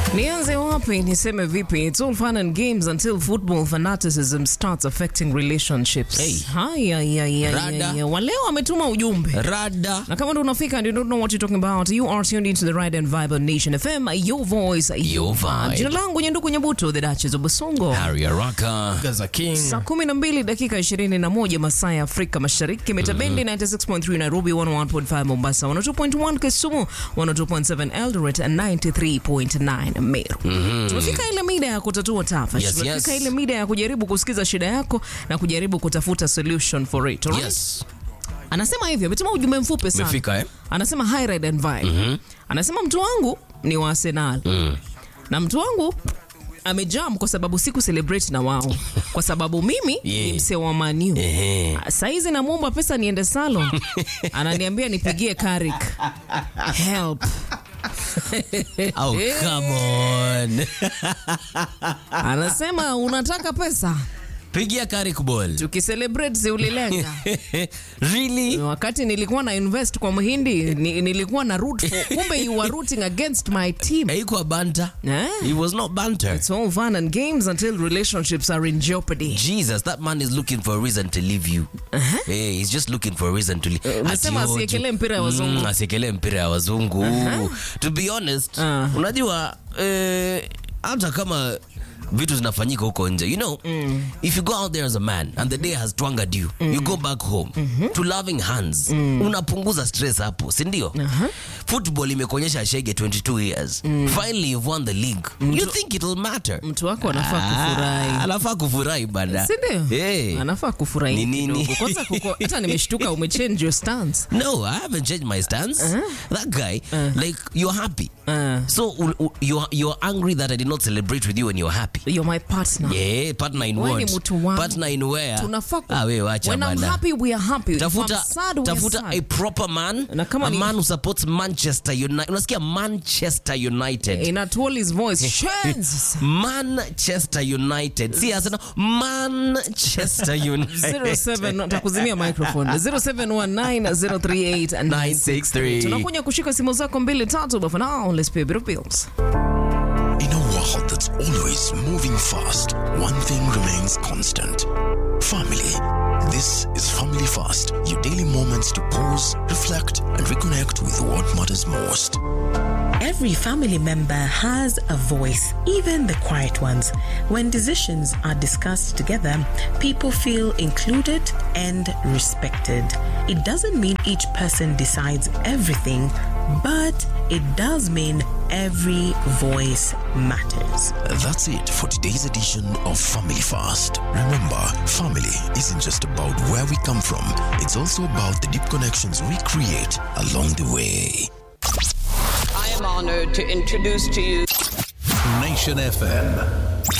Nianze wapi niseme vipi? It's all fun and games until football fanaticism starts affecting relationships. Hey. Haya, haya, haya, Rada. haya. Waleo wametuma ujumbe Rada. na kama ndo unafika and you don't know what you're talking about you are tuned into the right and vibe of Nation FM your voice Your vibe. jina langu Nyanduku Nyabuto the Duchess of Basongo Harry Araka. Gaza King. saa kumi na mbili dakika ishirini na moja masaa ya Afrika Mashariki metabendi 96.3 Nairobi 101.5 Mombasa 102.1 Kisumu 102.7 Eldoret and 93.9 Meru tumefika ile mida ya kutatua tafash Yes, tumefika yes. ile mida ya kujaribu kusikiza shida yako na kujaribu kutafuta solution for it alright? Yes. anasema hivyo ametuma ujumbe mfupi sana Umefika, eh? anasema hi ride and vibe anasema mtu wangu ni wa Arsenal na mtu wangu amejam kwa sababu siku celebrate na wao kwa sababu mimi Yeah. ni msee wa maniu Ehe. saizi namwomba pesa niende salon ananiambia nipigie karik help Oh, come on. anasema unataka pesa Pigia Carrick ball. tukicelebrate si ulilenga really? wakati nilikuwa na invest kwa mhindi ni, nilikuwa na root for kumbe you were rooting against my team Haikuwa banter. Eh? It was not banter. It's all fun and games until relationships are in jeopardy. Jesus, that man is looking for a reason to leave you. Hey, he's just looking for a reason to leave. unasema Ati, oh, asiekelee tu- mpira ya wazungu. Mm, asiekelee mpira ya wazungu. To be honest, Uh. unajua eh, hata kama vitu zinafanyika huko nje you know if you go out there as a man and the day has twangered you you go back home to loving hands unapunguza stress hapo si ndio football imekuonyesha shege 22 years finally you've won the league you think it'll matter Mtu wako anafaa kufurahi. Ah, anafaa kufurahi bana Si ndio? hey. Anafaa kufurahi Ni nini? kidogo. Kwanza kuko- hata nimeshtuka umechange your stance. No, I haven't changed my stance. That guy, like, you're happy. Uh. So u- u- you're you're angry that I did not celebrate with you when you're happy. You're my partner. Yeah, partner in Wewe ni what? mtu wangu. Partner in where? Tunafaa ku- Ah, we wacha When I'm bana. happy, we are happy. If Tafuta, I'm sad, we are tafuta sad. a proper man, Na kama a ni- man who supports Manchester United. Unasikia Manchester United. In a Tolly's voice. Shenzi. Manchester United. See, Arsenal. Manchester United. 07 takuzimia microphone 0719038963 963. tunakuja kushika simu zako mbili tatu but for now let's pay a bit of bills In a world that's always moving fast, one thing remains constant family. This is Family Fast, your daily moments to pause, reflect, and reconnect with what matters most. Every family member has a voice, even the quiet ones. When decisions are discussed together, people feel included and respected. It doesn't mean each person decides everything, but it does mean every voice matters. That's it for today's edition of Family Fast. Remember, family isn't just about where we come from, it's also about the deep connections we create along the way. I am honored to introduce to you Nation FM.